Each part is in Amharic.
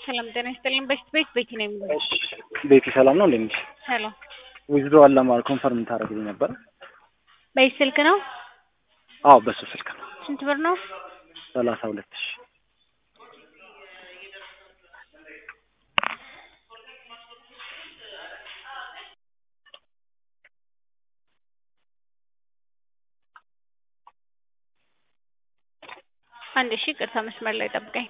ሰላም ጤና ይስጥልኝ። በሽት ቤት ቤቲ ነው የሚለው። ቤቲ ሰላም ነው እንዴ? ሰላም ዊዝድሮዋል ለማድረግ ኮንፈርም ታደርግልኝ ነበር? በይህ ስልክ ነው? አዎ በሱ ስልክ ነው። ስንት ብር ነው? ሰላሳ ሁለት ሺ አንድ ሺ ቅርታ መስመር ላይ ጠብቀኝ።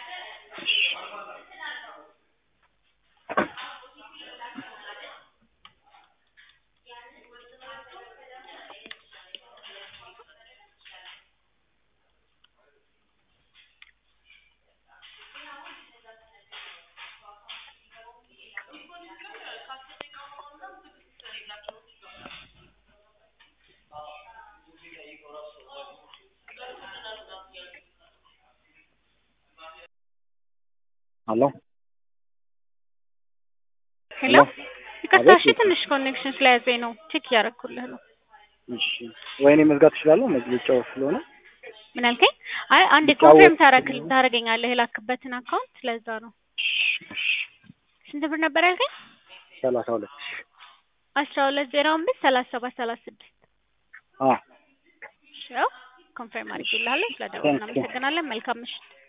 አሎ ሄሎ ይቅርታ፣ እሺ ትንሽ ኮኔክሽን ስለያዘኝ ነው። ቼክ እያደረኩልህ ነው። እሺ ወይኔ መዝጋት እችላለሁ መግለጫው ስለሆነ ምን አልከኝ? አይ አንዴ ልጫወት ኮንፊርም ታረክል ታረገኛለህ የላክበትን አካውንት ለዛ ነው። እሺ ስንት ብር ነበር ያልከኝ? ሰላሳ ሁለት ሺ አስራ ሁለት ዜሮ አምስት ሰላሳ ሰባት ሰላሳ ስድስት አ እሺ ያው ኮንፊርም አድርጌልሃለሁ። ስለደወልን እናመሰግናለን። መልካም ምሽት።